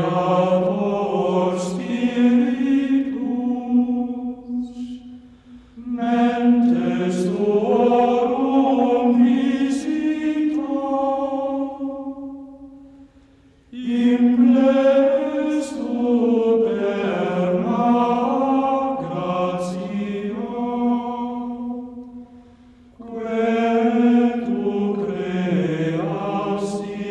Creator Spiritus, mentes tuorum visita, implestu perna gratia, quae tu creasti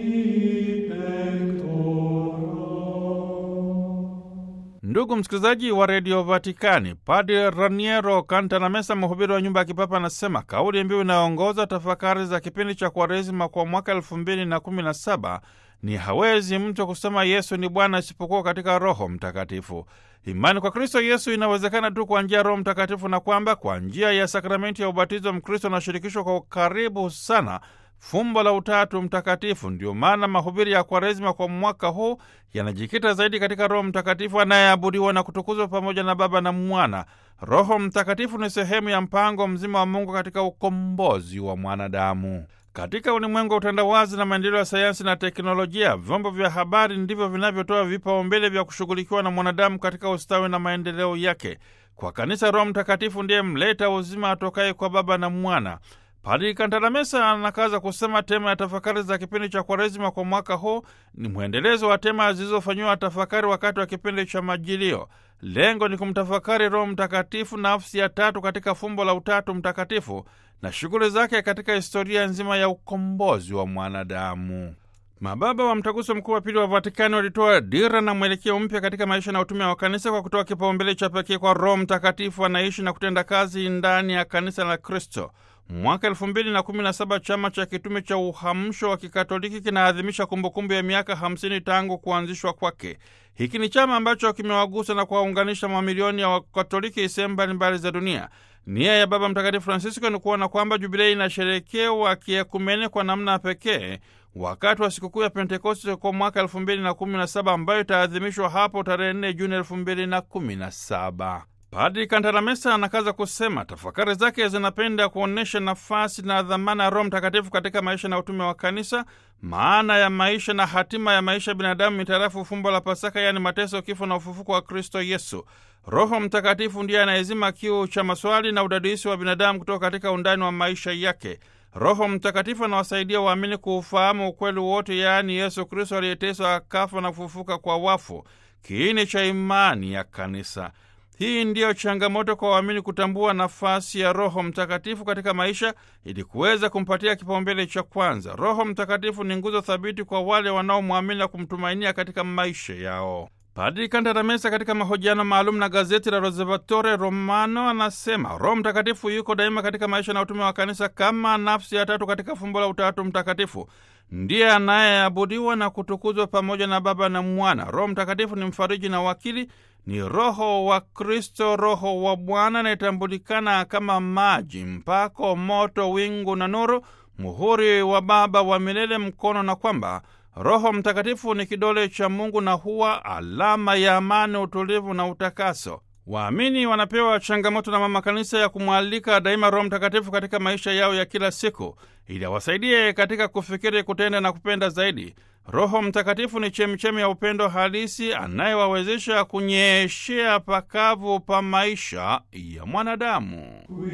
pectora. Ndugu msikilizaji wa redio Vatikani, Padre Raniero Cantanamesa, mhubiri wa nyumba ya kipapa, anasema kauli mbiu inayoongoza tafakari za kipindi cha Kwaresima kwa mwaka elfu mbili na kumi na saba ni hawezi mtu kusema Yesu ni Bwana isipokuwa katika Roho Mtakatifu. Imani kwa Kristo Yesu inawezekana tu kwa njia ya Roho Mtakatifu, na kwamba kwa njia ya sakramenti ya ubatizo Mkristo anashirikishwa kwa ukaribu sana fumbo la Utatu Mtakatifu. Ndio maana mahubiri ya Kwaresima kwa mwaka huu yanajikita zaidi katika Roho Mtakatifu anayeabudiwa na kutukuzwa pamoja na Baba na Mwana. Roho Mtakatifu ni sehemu ya mpango mzima wa Mungu katika ukombozi wa mwanadamu. Katika ulimwengu wa utandawazi na maendeleo ya sayansi na teknolojia, vyombo vya habari ndivyo vinavyotoa vipaumbele vya kushughulikiwa na mwanadamu katika ustawi na maendeleo yake. Kwa kanisa, Roho Mtakatifu ndiye mleta uzima atokaye kwa Baba na Mwana. Padri Kantalamesa anakaza kusema tema ya tafakari za kipindi cha Kwaresima kwa mwaka huu ni mwendelezo wa tema zilizofanyiwa tafakari wakati wa kipindi cha Majilio. Lengo ni kumtafakari Roho Mtakatifu, nafsi ya tatu katika fumbo la Utatu Mtakatifu na shughuli zake katika historia nzima ya ukombozi wa mwanadamu. Mababa wa Mtaguso Mkuu wa Pili wa Vatikani walitoa dira na mwelekeo mpya katika maisha na utume wa kanisa kwa kutoa kipaumbele cha pekee kwa Roho Mtakatifu anaishi na kutenda kazi ndani ya kanisa la Kristo. Mwaka elfu mbili na kumi na saba chama cha kitume cha uhamsho wa kikatoliki kinaadhimisha kumbukumbu ya miaka hamsini tangu kuanzishwa kwake. Hiki ni chama ambacho kimewagusa na kuwaunganisha mamilioni ya wakatoliki sehemu mbalimbali za dunia. Nia ya Baba Mtakatifu Francisco ni kuona kwamba jubilei inasherekewa kiekumene kwa namna ya pekee wakati wa sikukuu ya Pentekoste kwa mwaka elfu mbili na kumi na saba ambayo itaadhimishwa hapo tarehe 4 Juni elfu mbili na kumi na saba. Padri Kantalamesa anakaza kusema tafakari zake zinapenda kuonyesha nafasi na dhamana ya Roho Mtakatifu katika maisha na utume wa kanisa, maana ya maisha na hatima ya maisha ya binadamu mitarafu fumbo la Pasaka, yaani mateso, kifo na ufufuko wa Kristo Yesu. Roho Mtakatifu ndiye anayezima kiu cha maswali na udadisi wa binadamu kutoka katika undani wa maisha yake. Roho Mtakatifu anawasaidia waamini kuufahamu ukweli wote, yaani Yesu Kristo aliyeteswa, akafa na kufufuka kwa wafu, kiini cha imani ya kanisa. Hii ndiyo changamoto kwa waamini kutambua nafasi ya Roho Mtakatifu katika maisha ili kuweza kumpatia kipaumbele cha kwanza. Roho Mtakatifu ni nguzo thabiti kwa wale wanaomwamini na kumtumainia katika maisha yao. Padri Kantalamesa katika mahojiano maalum na gazeti la Osservatore Romano anasema Roho Mtakatifu yuko daima katika maisha na utume wa kanisa kama nafsi ya tatu katika fumbo la Utatu Mtakatifu. Ndiye anayeabudiwa na kutukuzwa pamoja na Baba na Mwana. Roho Mtakatifu ni mfariji na wakili, ni Roho wa Kristo, Roho wa Bwana anayetambulikana kama maji, mpako, moto, wingu na nuru, muhuri wa Baba wa milele, mkono, na kwamba Roho Mtakatifu ni kidole cha Mungu na huwa alama ya amani, utulivu na utakaso. Waamini wanapewa changamoto na Mama Kanisa ya kumwalika daima Roho Mtakatifu katika maisha yao ya kila siku ili awasaidie katika kufikiri, kutenda na kupenda zaidi. Roho Mtakatifu ni chemichemi ya upendo halisi anayewawezesha kunyeshea pakavu pa maisha ya mwanadamu.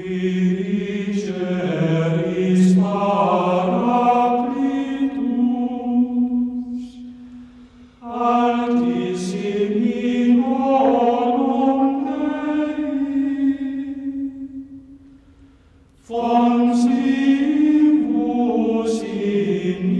Quiriceris Paraclitus, altissimi volum Dei, foncibus in